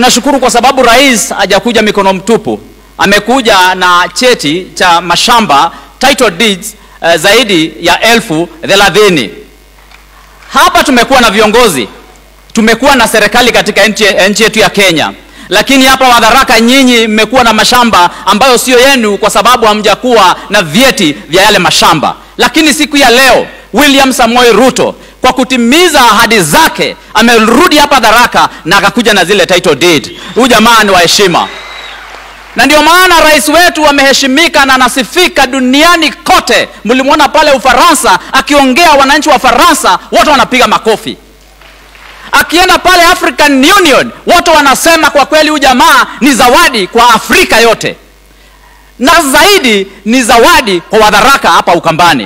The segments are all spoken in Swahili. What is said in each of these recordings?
tunashukuru kwa sababu rais hajakuja mikono mtupu, amekuja na cheti cha mashamba title deeds uh, zaidi ya elfu thelathini. Hapa tumekuwa na viongozi, tumekuwa na serikali katika nchi nchi yetu ya Kenya, lakini hapa Wadharaka nyinyi mmekuwa na mashamba ambayo sio yenu kwa sababu hamjakuwa na vyeti vya yale mashamba. Lakini siku ya leo William Samoei Ruto kwa kutimiza ahadi zake amerudi hapa Dharaka na akakuja na zile title deed. Huyu jamaa ni wa heshima, na ndio maana rais wetu ameheshimika na anasifika duniani kote. Mlimwona pale Ufaransa akiongea, wananchi wa Faransa wote wanapiga makofi. Akienda pale African Union wote wanasema kwa kweli huyu jamaa ni zawadi kwa Afrika yote, na zaidi ni zawadi kwa Wadharaka hapa Ukambani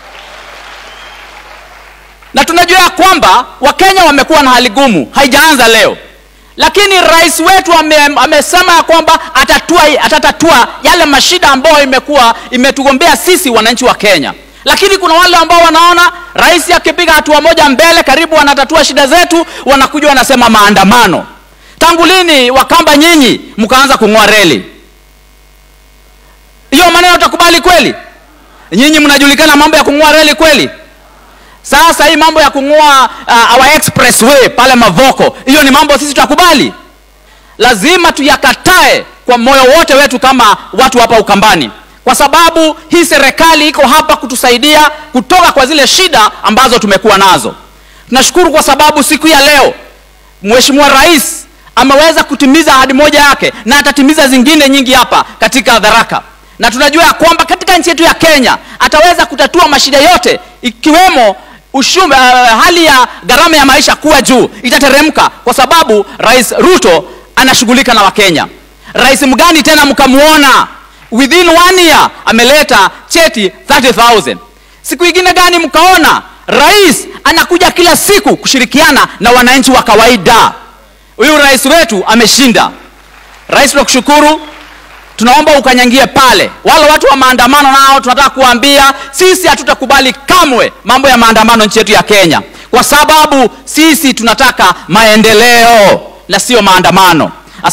na tunajua ya kwamba Wakenya wamekuwa na hali gumu, haijaanza leo, lakini rais wetu ame, amesema ya kwamba atatua, atatatua yale mashida ambayo imekuwa imetugombea sisi wananchi wa Kenya. Lakini kuna wale ambao wanaona rais akipiga hatua moja mbele, karibu wanatatua shida zetu, wanakuja wanasema maandamano. Tangu lini Wakamba nyinyi mkaanza kung'oa reli? Hiyo maneno utakubali kweli? Nyinyi mnajulikana mambo ya kung'oa reli kweli? Sasa hii mambo ya kung'oa uh, our expressway pale Mavoko, hiyo ni mambo sisi tutakubali? Lazima tuyakatae kwa moyo wote wetu kama watu hapa Ukambani, kwa sababu hii serikali iko hapa kutusaidia kutoka kwa zile shida ambazo tumekuwa nazo. Tunashukuru kwa sababu siku ya leo Mheshimiwa Rais ameweza kutimiza ahadi moja yake na atatimiza zingine nyingi hapa katika Dharaka, na tunajua ya kwamba katika nchi yetu ya Kenya ataweza kutatua mashida yote ikiwemo ushume, uh, hali ya gharama ya maisha kuwa juu itateremka, kwa sababu Rais Ruto anashughulika na Wakenya. Rais mgani tena mkamuona within one year ameleta cheti 30000 siku ingine gani mkaona rais anakuja kila siku kushirikiana na wananchi wa kawaida? Huyu rais wetu ameshinda. Rais, tunakushukuru tunaomba ukanyangie pale. Wale watu wa maandamano nao tunataka kuambia sisi hatutakubali kamwe mambo ya maandamano nchi yetu ya Kenya, kwa sababu sisi tunataka maendeleo na sio maandamano.